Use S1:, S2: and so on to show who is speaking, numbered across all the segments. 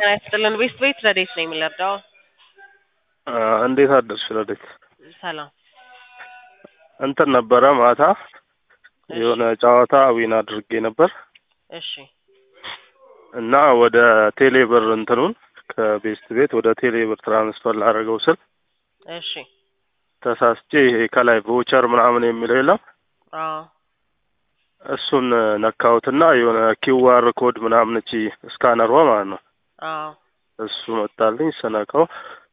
S1: ጤና ይስጥልን። ቤስት ቤት ረዴት ነው የሚለርዳው።
S2: እንዴት አደርሽ ረዴት?
S1: ሰላም
S2: እንትን ነበረ ማታ የሆነ ጨዋታ ዊን አድርጌ ነበር
S1: እሺ
S2: እና ወደ ቴሌብር እንትኑን ከቤስት ቤት ወደ ቴሌብር ትራንስፈር ላደረገው ስል
S1: እሺ
S2: ተሳስቼ ይሄ ከላይ ቮቸር ምናምን የሚለው የለም
S1: አዎ
S2: እሱን ነካሁትና የሆነ ኪውአር ኮድ ምናምን እቺ ስካነሯ ማለት ነው
S1: አዎ
S2: እሱ መጣልኝ። ስነካው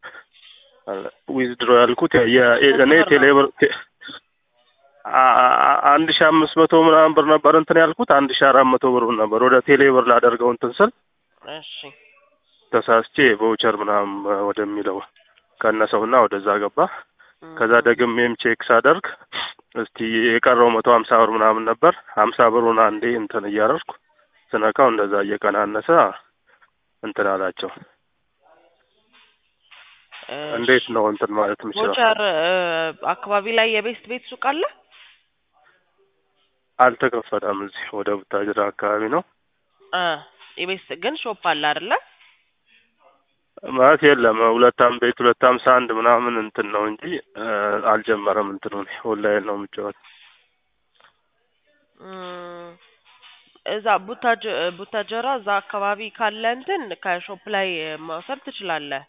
S2: ዊዝድሮ ያልኩት የ- እኔ
S1: ስንት ብር ነው?
S2: ቴሌብር ቴ- አ- አ- አንድ ሺ አምስት መቶ ምናምን ብር ነበር እንትን ያልኩት አንድ ሺ አራት መቶ ብር ነበር ወደ ቴሌብር ላደርገው እንትን ስል
S1: እሺ
S2: ተሳስቼ ቮቸር ምናምን ወደሚለው ቀነሰውና ወደዛ ገባ። ከዛ ደግሜም ቼክ ሳደርግ እስቲ የቀረው መቶ ሀምሳ ብር ምናምን ነበር። ሀምሳ ብሩን አንዴ እንትን እያደረግኩ ስነካው እንደዛ እየቀናነሰ እንትን አላቸው። እንዴት ነው እንትን ማለት የምችለው?
S1: ቮቸር አካባቢ ላይ የቤስት ቤት ሱቅ አለ?
S2: አልተከፈተም። እዚህ ወደ ቡታጅራ አካባቢ ነው
S1: እ የቤስት ግን ሾፕ አለ አይደለ?
S2: ማለት የለም። ሁለት አም ቤት ሁለት ሀምሳ አንድ ምናምን እንትን ነው እንጂ እ፣ አልጀመረም። እንትኑ ኦንላይን ነው የምጫወት።
S1: እም፣ እዛ ቡታጅ ቡታጀራ እዛ አካባቢ ካለ እንትን ከሾፕ ላይ መውሰድ ትችላለህ።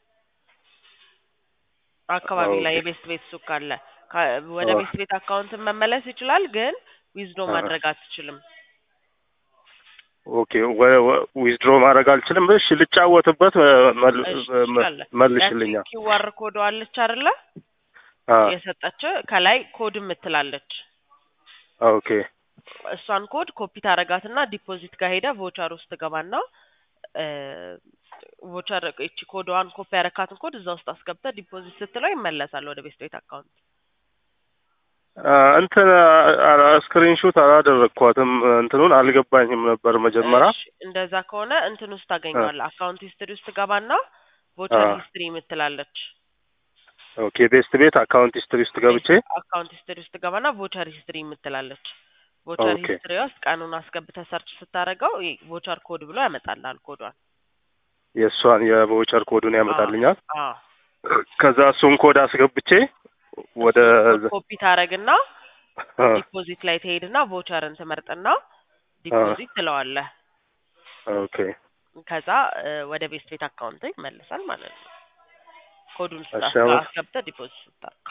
S1: አካባቢ ላይ
S2: ኦኬ።
S1: የቤስት ቤት ሱቅ ካለ ካ- ወደ
S2: አዎ።
S1: ቤስት ቤት አካውንትን መመለስ ይችላል፣ ግን ዊዝዶ
S2: አዎ።
S1: ማድረግ አትችልም።
S2: ኦኬ ዊዝድሮ ማድረግ አልችልም። እሺ ልጫወትበት እ፣ መል-
S1: እሺ
S2: እ፣
S1: ትችላለህ።
S2: መልሽልኛ።
S1: ያቺ ኪዋር ኮድ አለች አይደለ?
S2: አ
S1: የሰጠች ከላይ ኮድ የምትላለች
S2: ኦኬ
S1: እሷን ኮድ ኮፒ ታረጋትና ዲፖዚት ጋር ሄደ ቮቸር ውስጥ ገባና ቮቸር እቺ ኮድዋን ኮፒ ያረካትን ኮድ እዛ ውስጥ አስገብተህ ዲፖዚት ስትለው ይመለሳል ወደ ቤስት ቤት አካውንት።
S2: አ፣ እንትን ስክሪንሾት አላደረግኳትም። እንትኑን አልገባኝም ነበር መጀመሪያ።
S1: እሺ፣ እንደዛ ከሆነ እንትን ውስጥ ታገኘዋለህ። አካውንት ሂስትሪ ውስጥ ገባና ቮቸር
S2: አ።
S1: ሂስትሪ የምትላለች
S2: ኦኬ ቤስት ቤት አካውንት ሂስትሪ ውስጥ ገብቼ
S1: አካውንት ሂስትሪ ውስጥ ገባና ቮቸር ሂስትሪ የምትላለች ቮቸር
S2: ኦኬ።
S1: ሂስትሪ ውስጥ ቀኑን አስገብተህ ሰርች ስታደርገው ቮቸር ኮድ ብሎ ያመጣልሃል ኮዷን።
S2: የእሷን የቮቸር ኮዱን ያመጣልኛል።
S1: አዎ
S2: ከዛ እሱን ኮድ አስገብቼ ወደ
S1: እሱን ኮፒ ታረግና
S2: አ፣
S1: ዲፖዚት ላይ ትሄድና ቮቸርን ትመርጥና ዲፖዚት ትለዋለህ።
S2: ኦኬ
S1: ከዛ እ፣ ወደ ቤስት ቤት አካውንት ይመለሳል ማለት ነው። ኮዱን
S2: እሺ፣ አሁን-
S1: አስገብተህ ዲፖዚት ስታደርግ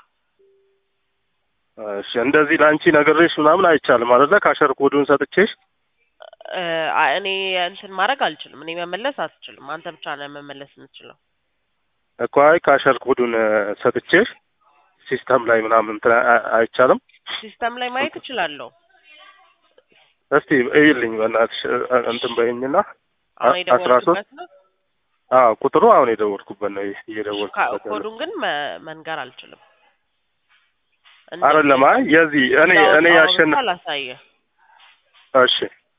S2: እሺ እንደዚህ ለአንቺ ነግሬሽ ምናምን አይቻልም አይደለ? ካሸር ኮዱን ሰጥቼሽ
S1: እ፣ አ- እኔ እንትን ማድረግ አልችልም። እኔ መመለስ አትችልም። አንተ ብቻ ነህ መመለስ የምትችለው።
S2: እኮ አይ ካሸር ኮዱን እ፣ ሰጥቼሽ ሲስተም ላይ ምናምን እንትን አ- አይቻልም።
S1: ሲስተም ላይ ማየት እችላለሁ።
S2: እስቲ እይልኝ በእናትሽ እ፣ እንትን በይኝና
S1: አሁን
S2: አስራ ሶስት
S1: የደወልኩበት ነው።
S2: አዎ ቁጥሩ አሁን የደወልኩበት ነው
S1: ካ-
S2: እየደወልኩበት ያለው።
S1: ኮዱን ግን መ- መንገር አልችልም።
S2: አይደለም አይ የዚህ እኔ እኔ ያሸን
S1: ላሳየህ
S2: እሺ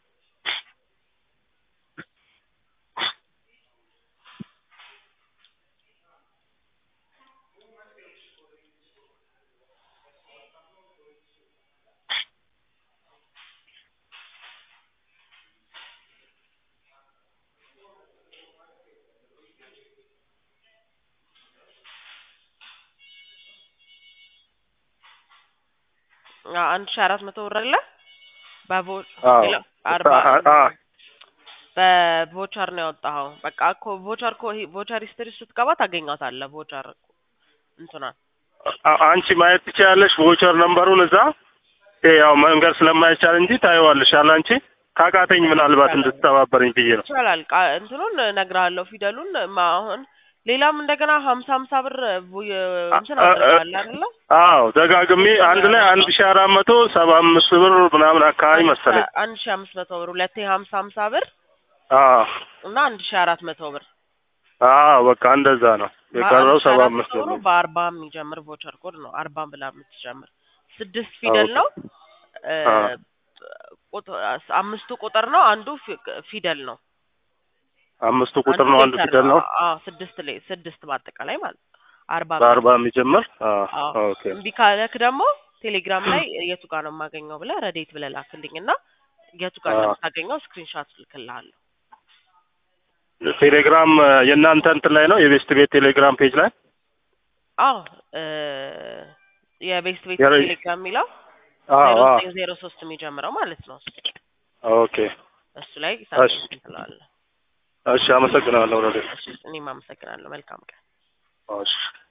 S1: አ- አንድ ሺህ አራት መቶ ብር አለ በቮ
S2: አዎ
S1: ሌላ አርባ
S2: አ- አ-
S1: በቮቸር ነው ያወጣኸው። በቃ እኮ ቮቸር እኮ ቮቸር ሂስትሪ ስትገባ ታገኛታለህ። ቮቸር እንትናን
S2: አ- አንቺ ማየት ትችያለሽ ቮቸር ነምበሩን እዛ ይሄ ያው መንገድ ስለማይቻል እንጂ ታየዋለሽ አለ አንቺ ካቃተኝ ምናልባት እንድትተባበረኝ ብዬ ነው
S1: ይቻላል። ቃ- እንትኑን እነግርሃለሁ ፊደሉን ማ አሁን ሌላም እንደገና ሀምሳ ሀምሳ ብር ቡ- እንትን
S2: አ- አ-
S1: አድርገዋል አይደለ?
S2: አዎ ደጋግሜ አንድ ላይ አንድ ሺ አራት መቶ ሰባ አምስት ብር ምናምን አካባቢ መሰለኝ
S1: አንድ ሺህ አምስት መቶ ብር ሁለቴ ሀምሳ ሀምሳ ብር
S2: አዎ
S1: እና አንድ ሺህ አራት መቶ ብር
S2: አዎ በቃ እንደዛ ነው የቀረው
S1: አንድ ሺህ
S2: ሰባ
S1: አራት
S2: አምስት
S1: መቶ
S2: ብር
S1: ብሩ
S2: ነው
S1: በአርባ የሚጀምር ቮቸር ኮድ ነው። አርባ ብላ የምትጀምር ስድስት ፊደል ነው። እ፣
S2: አ።
S1: ቁጥ- አምስቱ ቁጥር ነው። አንዱ ፊ- ፊደል ነው።
S2: አምስቱ ቁጥር ነው አንዱ
S1: ሌተር
S2: ፊደል ነው
S1: አዎ ስድስት ላይ ስድስት በአጠቃላይ ማለት ነው። አርባ
S2: በአርባ የሚጀምር አዎ
S1: አዎ
S2: ኦኬ
S1: እምቢ ካለክ ደግሞ ቴሌግራም ላይ የቱ ጋር ነው የማገኘው ብለህ ረዴት ብለህ ላክልኝ እና የቱ ጋር
S2: አዎ።
S1: እንደምታገኘው ስክሪንሻት ልክልሃለሁ።
S2: ቴሌግራም የእናንተ እንትን ላይ ነው የቤስት ቤት ቴሌግራም ፔጅ ላይ
S1: አዎ እ የቤስት ቤት
S2: የረ-
S1: ቴሌግራም የሚለው
S2: አዎ
S1: ዜሮ
S2: አዎ
S1: ዘጠኝ ዜሮ ሶስት የሚጀምረው ማለት ነው።
S2: ኦኬ
S1: እሱ ላይ
S2: እሺ
S1: ሳብሚት ትለዋለህ።
S2: እሺ አመሰግናለሁ ረዴት
S1: እሺ እኔም አመሰግናለሁ። መልካም ቀን።
S2: እሺ